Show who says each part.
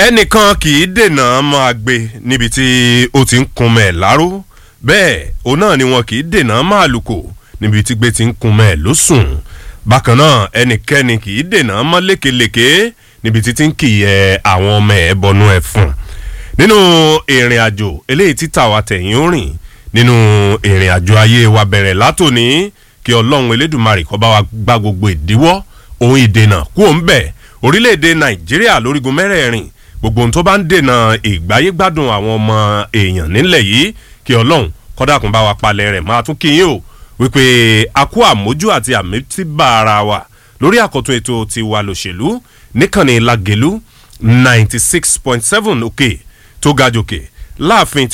Speaker 1: ẹnìkan kì í dènà máa gbé níbi tí ó ti ń kun mẹ́ẹ̀ láró bẹ́ẹ̀ òun náà ni wọn kì í dènà máa lùkò níbi tí gbé ti ń kun mẹ́ẹ̀ ló sùn bákan náà ẹnikẹ́ni kì í dènà mọ́ lékelèké níbi tí ti ń kìyẹ àwọn ọmọ ẹ̀ bọnú ẹ̀ fún nínú ìrìn àjò eléyìí tí tàwa tẹ̀yìn ó rìn nínú ìrìn àjò ayé wa bẹ̀rẹ̀ látòní kí ọlọ́run elédùnmarè kọ́ bá wa gbá gbogbo ìdíwọ́ ohun ìdènà kú òun bẹ̀ orílẹ̀-èdè nàìjíríà lórígun mẹ́rẹ̀ẹ̀rin gbogbo ohun tó bá ń dènà ìgbáyégbádùn àwọn ọmọ èèyàn nílẹ̀ yìí kí ọlọ́run kọ́dàkùn bá wa palẹ̀ rẹ̀ máa tún kíyìn o wípé a kó àmójú àti àmítìbà ara wa lórí àkọ́tún ètò tiwa lòṣèlú níkànnì lagelu ninety six point seven òkè tó ga jòkè láàfin